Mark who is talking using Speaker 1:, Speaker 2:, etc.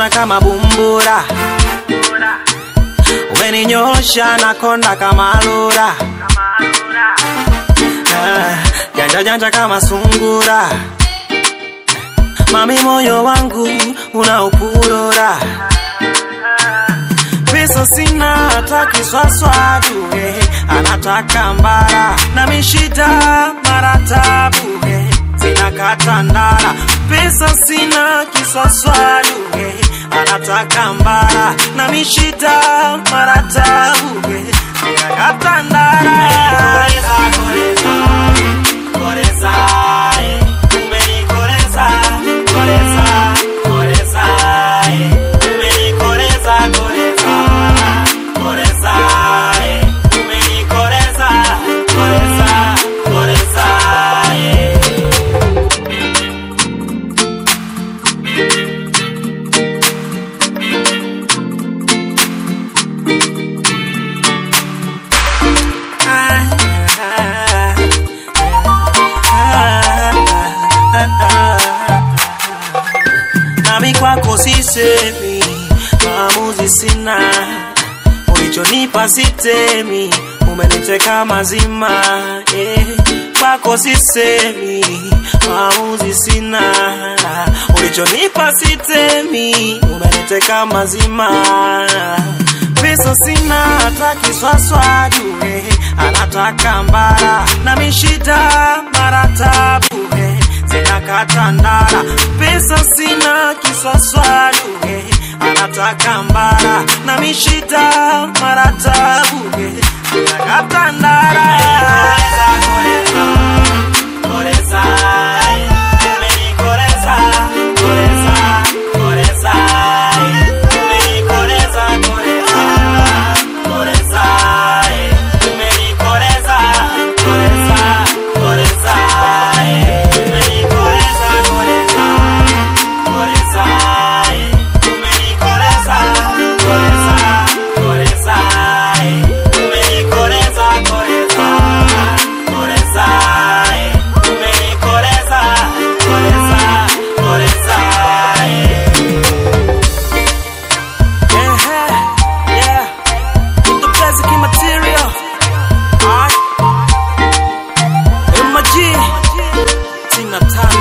Speaker 1: kama bumbura umeninyosha na konda kama lura Ah, janja janja kama sungura mami moyo wangu unaupurura pesa sina hata kiswaswadu eh, anataka mbara na mishida mara tabu eh, zinakata ndara pesa sina kiswaswadu eh, anataka mbara na mishida mara tabu eh, zinakata ndara Koreza, eh, umenikoreza, koreza, koreza, eh, umenikoreza, koreza, koreza, eh, umenikoreza, koreza, koreza, eh. nami kwako sisemi, maamuzi sina, ulichonipa sitemi, umeniteka mazima eh. Kwako sisemi, maamuzi sina, ulichonipa sitemi, umeniteka mazima pesa sina hata kiswaswadu eh, anataka mbara na mishida mara tabu eh, zinakata ndara pesa sina kiswaswadu eh, anataka mbara na mishida mara tabu eh, zinakata ndara Koreza, eh, umenikoreza, koreza, koreza, eh, umenikoreza, koreza, koreza, eh, umenikoreza, koreza, koreza, eh, umenikoreza, koreza, koreza, eh, umenikoreza, koreza, koreza, eh, umenikoreza, koreza, koreza, eh, umenikoreza, koreza, koreza, eh. Yeah, yeah. The basic material. Alright. MG. Tina Tana.